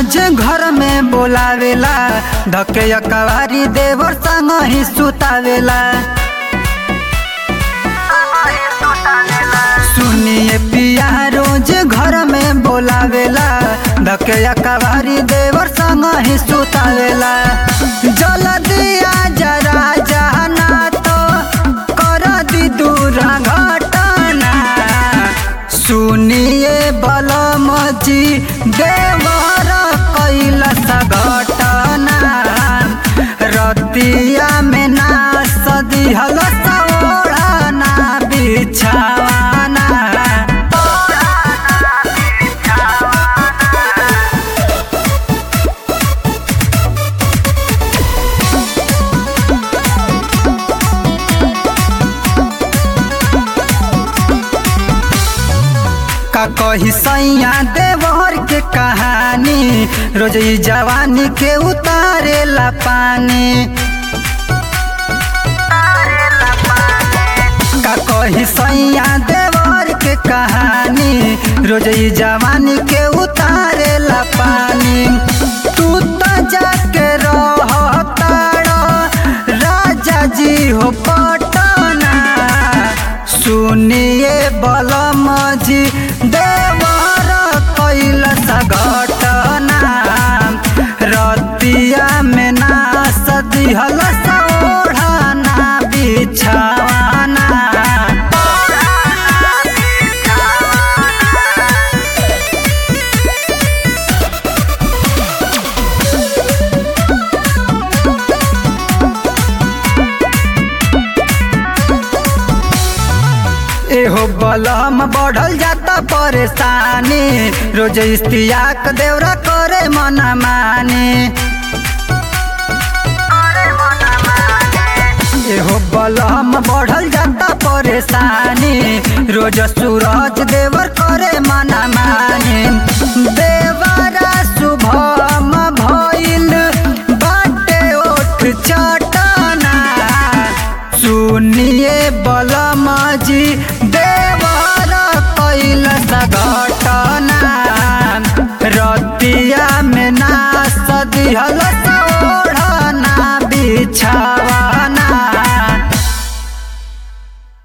रोज घर में बोलावेला धके कवारी देवर संग ही सुतावेला सुनिए पिया रोज घर में बोलावेला धके कवारी देवर संग ही सुतावेला जल दिया जरा जाना तो कर दी दूर घटना सुनिए बलम जी देवर कैलस घटना रतिया में ना सदिहल सौड़ना बिछावाना का कही सैया देवर के कहानी रोज ई जवानी के उतारे ला पानी का कही सैया देवर के कहानी रोज ई जवानी के उतारे ला पानी तू तो जाके रह राजा जी हो पटना सुनिए बलम जी देवर कैलस घटना रतिया में ना सदिहल सौढ़ना बिछावाना एहो बलम बढ़ल जाता परेशानी रोज इस्तियाक देवरा करे मना मानी एहो बलम बढ़ल जाता परेशानी रोज सूरज देवर करे मना मानी दे